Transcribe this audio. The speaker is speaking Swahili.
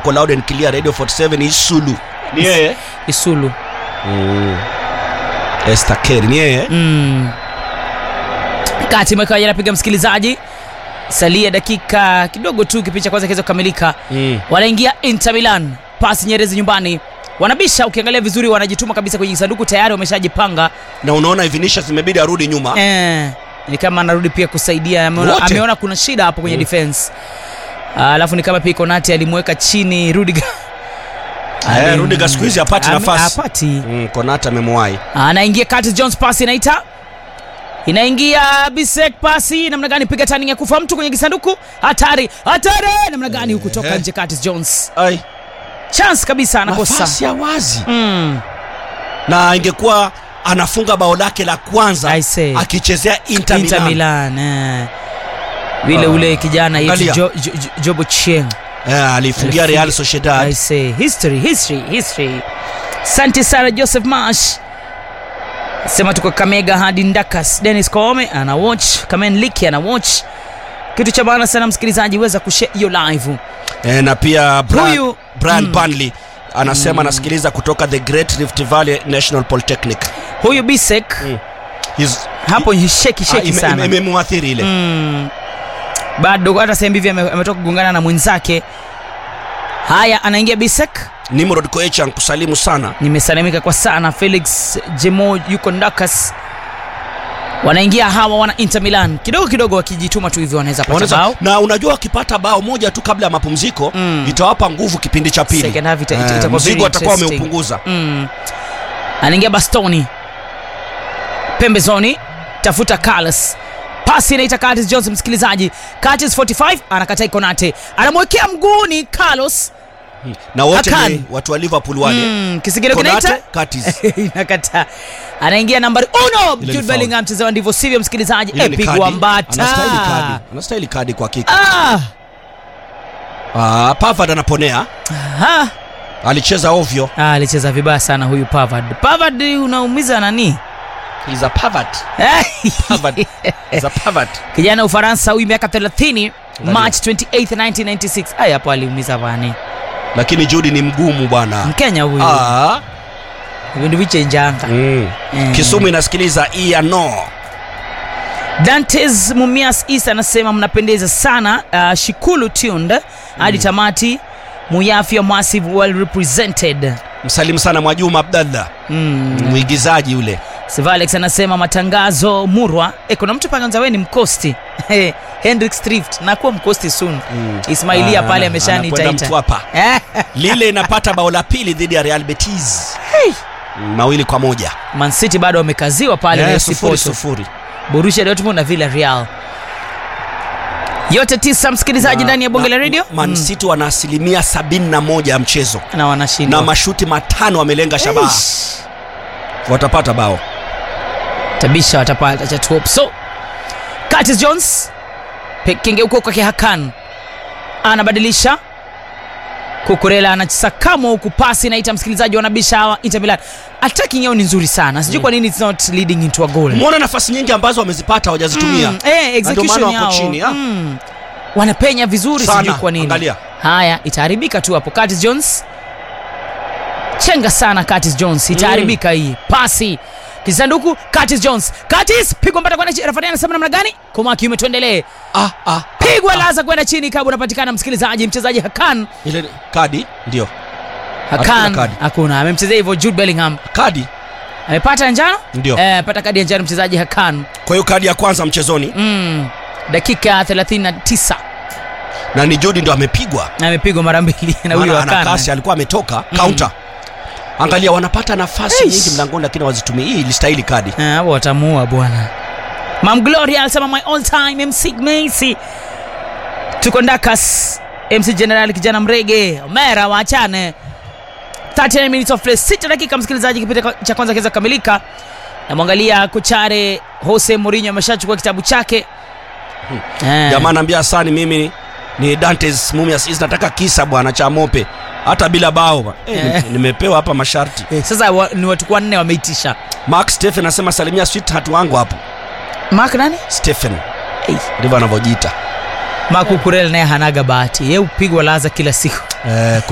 mko loud and clear radio 47 isulu ni yeye Isulu. mm. Esther Kerr ni yeye Mm. Kati imekawa anapiga msikilizaji, salia dakika kidogo tu kipindi cha kwanza kiweza kukamilika. mm. Wanaingia Inter Milan, pasi Nyerezi nyumbani, wanabisha. Ukiangalia vizuri, wanajituma kabisa kwenye sanduku, tayari wameshajipanga. na unaona Vinicius imebidi arudi nyuma Eh, ni kama anarudi pia kusaidia, ameona, Wote. ameona kuna shida hapo kwenye Mm. defense. Alafu ni kama pia Konate alimweka chini Rudiger. Eh, Ali- Rudiger siku hizi hapati Ame- nafasi. hapati. mm, Konata amemwahi anaingia Curtis Jones, pasi inaita inaingia Bisek, pasi namna gani, piga turning ya kufa mtu kwenye kisanduku, hatari hatari, namna gani huku toka Ehe. nje. Curtis Jones ai chance kabisa, anakosa nafasi ya wazi mm. na ingekuwa anafunga bao lake la kwanza I say. akichezea Inter, Inter Milan. Milan eh. vile Ah. ule kijana yetu Angalia. jo, jo, jo, Jobo Chieng Eh, alifungia Real I Sociedad say history history history. Asante sana Joseph Marsh sema tuko Kamega hadi Ndakas. Dennis Koome ana watch, Kamen Liki ana watch. Kitu cha maana sana msikilizaji, weza kushare hiyo live. eh, na pia Brian, Huyu- Brian mm. Burnley anasema anasikiliza kutoka the Great Rift Valley National Polytechnic Huyu Bisek Mm. He's- hapo sheki Ah, sheki ime- sana ime- imemwathiri ile mm. bado hata sehemu hivi ame- ametoka kugongana na mwenzake. Haya, anaingia Bisek. Nimrod Koech kusalimu sana nimesalimika kwa sana felix jemo yuko ndakas wanaingia hawa wana inter milan kidogo kidogo wakijituma tu hivyo wanaweza pata Wanaweza- bao na unajua wakipata bao moja tu kabla ya mapumziko Mm. itawapa nguvu kipindi cha pili Second half ita- ita- Eh, itakuwa mzigo very atakuwa interesting. ameupunguza mm. anaingia bastoni pembezoni tafuta carlos pasi inaita Curtis Jones msikilizaji Curtis 45 anakataa Konate anamwekea mguuni Carlos na wote Akan. ni watu wa Liverpool wale mm, kisigino kinaita Konate, Curtis. inakataa anaingia nambari uno Ile ni Jude foul. Bellingham mchezaji ndivyo sivyo msikilizaji Ile ni epigwa kadi. mbata Anastahili kadi. Anastahili kadi kwa hakika. Ah, Ah, Pavard anaponea, ah. alicheza ovyo. Ah, alicheza vibaya sana huyu Pavard. Pavard unaumiza nani? He's a Pavard. Pavard. He's a Pavard. Kijana Ufaransa huyu miaka 30 Angalia. March 28 1996. Aya hapo aliumiza bani. Lakini Judy ni mgumu bwana. Mkenya huyu. Ah. Vindu vichenjanga. Mm. Eh. Kisumu inasikiliza Iano. Dantes Mumias Isa anasema mnapendeza sana uh, Shikulu tuned hadi tamati Muyafia Massive well represented. Msalimu sana Mwajuma Abdallah. Mm. Mwigizaji yule. Sivalex anasema matangazo murwa. E, kuna mtu panganza wewe ni mkosti. Hendrik Strift nakuwa mkosti soon. Mm. Ismailia Ah, pale anakwenda ameshaniitaita. Mtwapa. Eh, Lile inapata bao la pili dhidi ya Real Betis. Mm, Mawili kwa moja. Man City bado wamekaziwa pale Eh, na FC sufuri Porto. sufuri. Borussia Dortmund na Villarreal. Yote tisa msikilizaji Na- ndani ya bonge na- la radio Man City wana asilimia sabini na moja ya mchezo na wanashinda. na mashuti matano wamelenga shabaha, Eish. watapata bao. Tabisha watapata cha top. So Curtis Jones Pe- kengeuko kwake Hakan anabadilisha Kukurela anasakama huku pasi naita msikilizaji wanabisha hawa Inter Milan. Attacking yao ni nzuri sana. Sijui kwa nini it's not leading into a goal. Umeona nafasi nyingi ambazo wamezipata hawajazitumia. Mm, eh, Na ndio execution maana wako yao. chini, ah. Mm. Wanapenya vizuri Sana, sijui kwa nini. angalia. Haya, itaharibika tu hapo. Curtis Jones chenga sana Curtis Jones, itaharibika hii pasi kisanduku. Curtis Jones, Curtis pigwa mpaka kwenda chini. Refa anasema namna gani? Koma kiume, tuendelee. Ah, ah, Pigwa laza kwenda chini, kabu unapatikana msikilizaji. Mchezaji Hakan ile kadi ndio Hakuna Hakan kadi. hakuna, amemchezea hivyo Jude Bellingham kadi amepata njano ndio. eh, pata kadi ya njano mchezaji Hakan Kwa hiyo kadi ya kwanza mchezoni mm. dakika 39 na ni Jodi ndo amepigwa, amepigwa mara mbili na huyo maana ana Hakan kasi, alikuwa ametoka counter. Angalia, wanapata nafasi Eish. nyingi mlangoni, lakini hawazitumii. Hii ilistahili kadi. Ah, hapo watamuua bwana. Mam Gloria alisema my all time MC Messi. Tuko Ndakas. MC General kijana mrege. Omera waachane. 39 minutes of play. Sita dakika msikilizaji kipindi cha kwanza kiweza kukamilika. Namwangalia kochare Jose Mourinho ameshachukua kitabu chake. Eh. Jamaa anaambia Hasani, mimi ni Dantes Mumias, Is nataka kisa bwana cha mope hata bila bao ba. Eh, Eh. nimepewa hapa masharti. Eh, Sasa wa, ni watu wanne wameitisha. Mark Stephen anasema salimia sweetheart wangu hapo. Mark nani? Stephen Hey. ndivyo anavyojiita. Mark Ukurel naye hanaga bahati. Yeye upigwa laza kila siku. Eh,